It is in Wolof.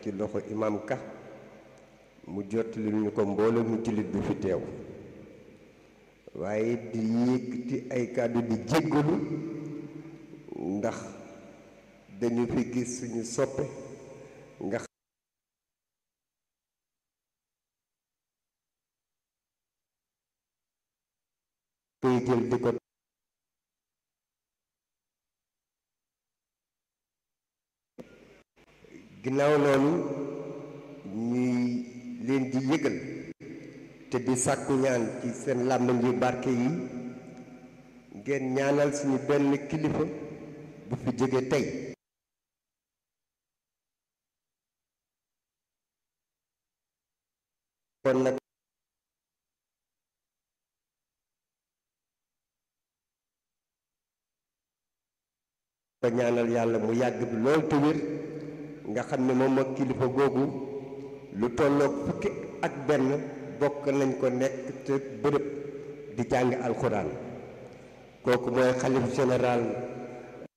ci loxo imam ka mu jottali ñu ko mbooloo mu jullit bi fi teew waaye di yëkkati ay kàddu di jéggalu ndax dañu fi gis suñu soppe nga koy jël di ko ginnaaw loolu ñuy leen di yëgal te di sàkku ñaan ci seen làmmiñ yu barke yi ngeen ñaanal suñu benn kilifa bu fi jóge tey kon nag ko ñaanal yàlla mu yàgg bi lool te wér nga xam ne moom ak kilifa googu lu tolloog fukki ak benn bokk nañ ko nekk te bërëb di jàng alxuraan kooku mooy xalif général